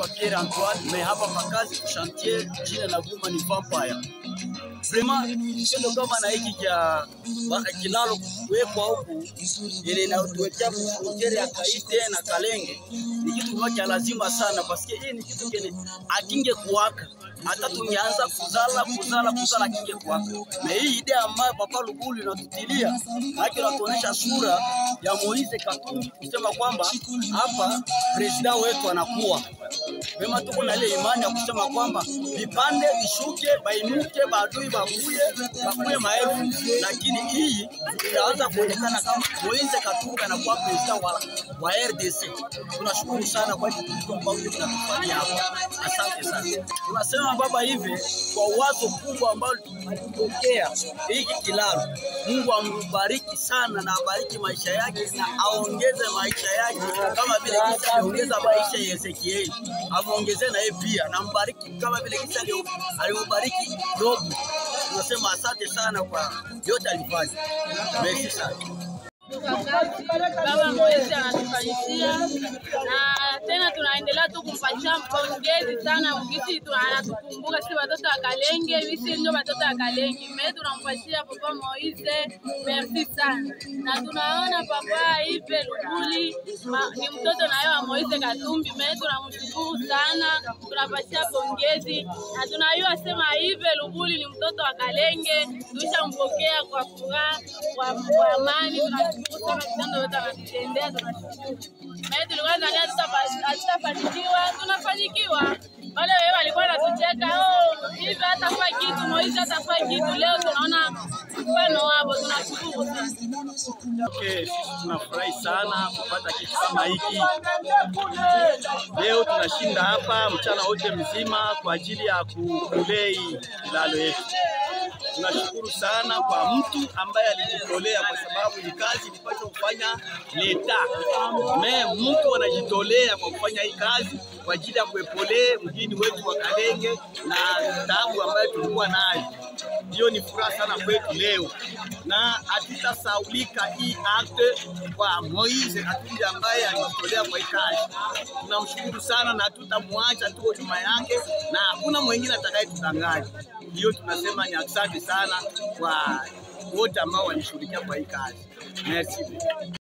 naitwa Pierre Antoine, me hapa pakazi chantier jina la guma ni Vampire. Vraiment kitendo kama na hiki cha ba- kilalo kuwekwa huku ile inatuwekea frontiere ya Kaite na Kalenge ni kitu kimoja cha lazima sana, paske hii ni kitu kene akinge kuwaka hata tungeanza kuzala kuzala kuzala kinge kuwaka, na hii idea ambayo Papa Lugulu inatutilia haki inatuonyesha sura ya Moise Katumbi kusema kwamba hapa presida wetu anakuwa Vema tuko na ile imani ya kusema kwamba vipande vishuke, bainuke, badui bakuye, bakuye maelfu, lakini hii itaanza kuonekana kama Moise Katumbi anakuwa presida wa, wa RDC. Tunashukuru sana kwa hiki kitu ambacho tunatufanyia hapa, asante sana. Tunasema baba hivi kwa wazo kubwa ambalo alitokea hiki kilalo, Mungu ambariki sana na abariki maisha yake na aongeze maisha yake kama vile kisa aliongeza maisha ya Ezekieli amuongezee na yeye pia na mbariki kama vile kisa alio- alivyobariki Yobu. Tunasema asante sana kwa yote alifanya. Merci sana. Baba Moise anatufanyishia na tena tunaendelea tu kumpatia pongezi sana mgisi tu anatukumbuka si watoto wa Kalenge, sisi ndio watoto wa Kalenge. Me tunampatia papa Moise merci sana, na tunaona papa Ive Luguli ma- ni mtoto naye wa Moise Katumbi. Me tunamshukuru sana, tunapatia pongezi na tunayua sema Ive Luguli ni mtoto wa Kalenge, tushampokea kwa furaha kwa kwa amani. Tunashukuru sana vitendo vyote anatutendea, tunashukuru. Na tulikuwa nadhani hatutapa- hatutafanikiwa, tunafanikiwa. Wale wewe walikuwa wanatucheka oh, hivi hatafaa kitu, Moise hatafaa kitu. Leo tunaona mfano wapo, tunashukuru sana. Okay, sisi tunafurahi sana kupata kitu kama hiki. Leo tunashinda hapa mchana wote mzima kwa ajili ya kulei kilalo yetu. Tunashukuru sana kwa mtu ambaye alijitolea, kwa sababu ni kazi ilipaswa kufanya leta me mtu anajitolea kwa kufanya hii kazi kwa ajili ya kuepolee mjini wetu wa Kalenge na taabu ambayo tulikuwa nayo. Hiyo ni furaha sana kwetu leo, na hatutasaulika hii akte kwa Moise Katumbi ambaye alijitolea kwa hii kazi. Tunamshukuru sana na hatutamwacha, tuko nyuma yake na hakuna mwingine atakayetudanganya. Hiyo tunasema ni asante sana kwa wote ambao walishughulikia kwa hii kazi. Merci.